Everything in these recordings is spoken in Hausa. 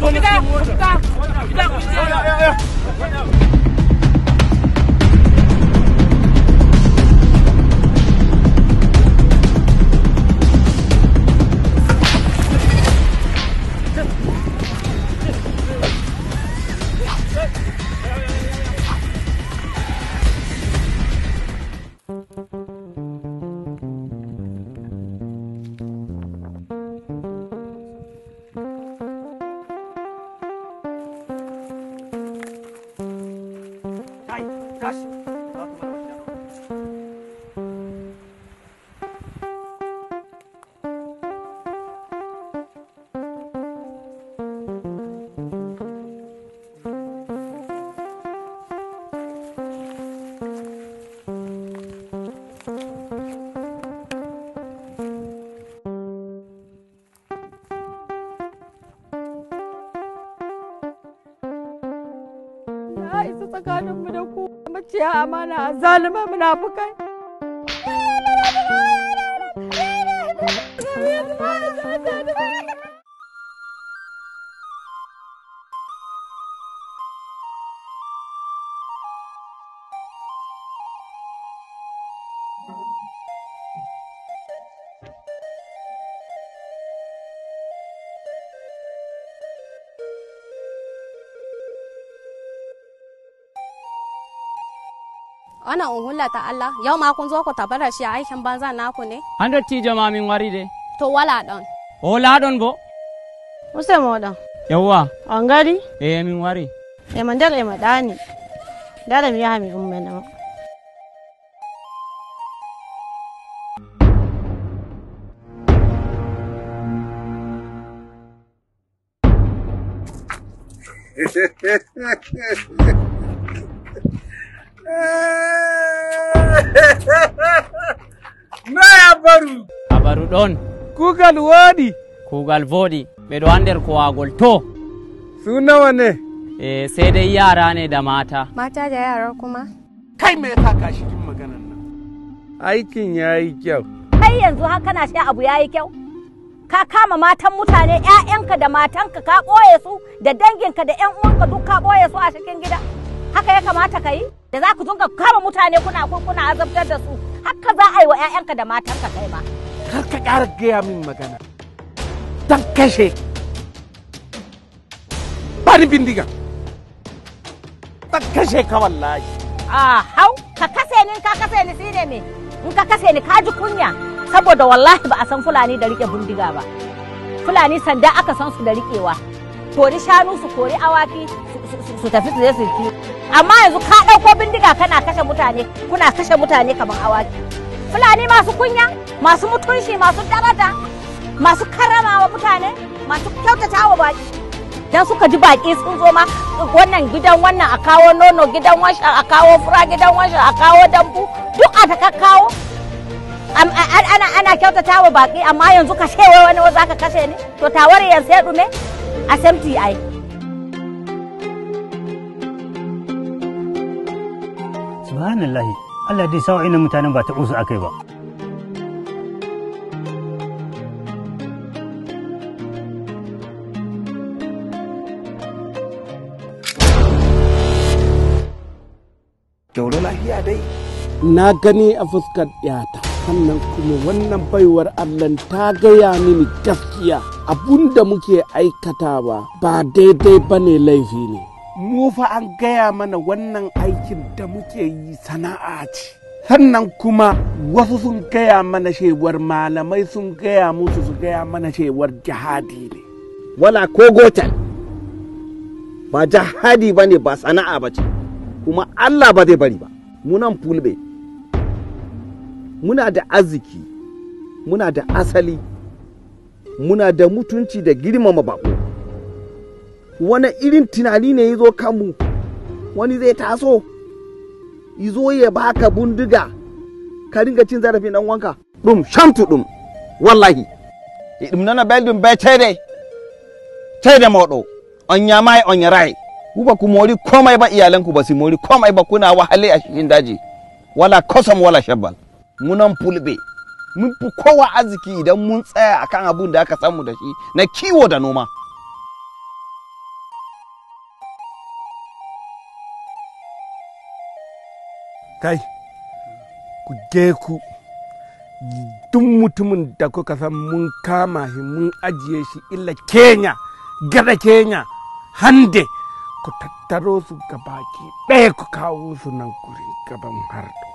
ku fita ku fita fita ku fita Kai, tashi. Ya isa tsakaninmu da ku maciya amana a zalima munafukai. Ana unhulla ta Allah, yau ma kun zo ku tabbata shi aikin banza naku ne? an dottijo ma min wari de To wala ɗon. o laaɗon bo Musa moɗon, yawwa an gari, e min wari e mandar e maɗani. Dada mi yaha mi ummena ma. Naya baru habaru ɗon kugal woɗi kuugal vooɗi ɓeɗo ander kowagol to su nawa ne e sai dai yara ne da mata Mata da yara kuma? Kai me yasa ka shi maganan nan? aikin ya yi kyau kai yanzu har kana sha abu yayi kyau ka kama matan mutane ƴaƴanka da matanka ka ɓoye su da danginka da ƴan uwanka duk ka ɓoye su a cikin gida haka ya kamata ka yi da za ku dinga kama mutane kuna kuna azabtar da su haka za a yi wa ƴaƴanka da matanka kai ma Kar ka ƙara gaya min magana. Dan kashe. Bani bindiga. Dan kashe ka wallahi. a hau ka kase ni in ka kase ni shine me in ka kase ni ka ji kunya saboda wallahi ba a san fulani da rike bindiga ba fulani sanda aka san su da rikewa kori shanu su kori awaki su- su- su tafi su je su ki amma yanzu ka ɗauko bindiga kana kashe mutane kuna kashe mutane kamar awaki fulani masu kunya masu mutunci masu daraja masu karrama wa mutane masu kyautata wa baki dan suka ji baki sun zo ma wannan gidan wannan a kawo nono gidan wancan a kawo fura gidan wancan a kawo dambu duk a ta kawo Am- a- a- ana ana kyautata wa baki amma yanzu ka shewa wani za ka kashe ni to tawar yanzu ya dume a samti ai subhanallahi Allah dai sawa ina mutanen ba ta usu akai ba Kyauro lafiya dai. na gani a fuskar yata sannan kuma wannan baiwar allah ta gaya mini gaskiya abun da muke aikatawa ba daidai ba ne laifi ne mu fa an gaya mana wannan aikin da muke yi sana'a ce sannan kuma wasu sun gaya mana cewar malamai sun gaya musu su gaya mana cewar jihadi ne wala ko gotal ba jihadi ba ne ba sana'a ba ce kuma Allah ba zai bari ba munan fulbe muna da arziki muna da asali muna da mutunci da girmama bako wani irin tunani ne ya zo kanmu wani zai taso izo ya baka bundiga ka ringa cin zarafin dan wanka dum shamtu dum wallahi ɗum nana belɗum be ceede ceede moɗo on ñamai on yarai kuba ku mori komai ba iyalanku ba su mori komai ba kuna wahale a cikin daji wala kosam wala shabbal munan fulbe mun fi kowa arziki idan mun tsaya akan abun da aka samu da shi na kiwo da noma kai ku je ku duk mutumin da kuka san mun kama shi mun ajiye shi illa kenya gada kenya hande ku tattaro su gabaki ɗaya ku kawo su nan gurin gaban hardo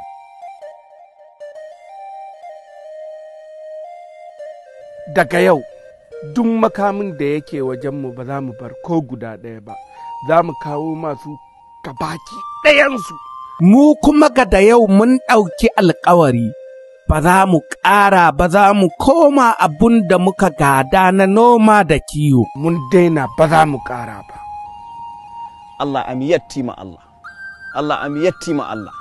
daga yau duk makamin da yake wajenmu ba za mu bar ko guda ɗaya ba za mu kawo masu gabaki ɗayansu mu kuma ga da yau mun ɗauki alkawari ba za mu ƙara ba za mu koma abun da muka gada na noma da kiwo. mun daina ba za mu ƙara ba Allah amiyatti ma Allah Allah amiyatti ma Allah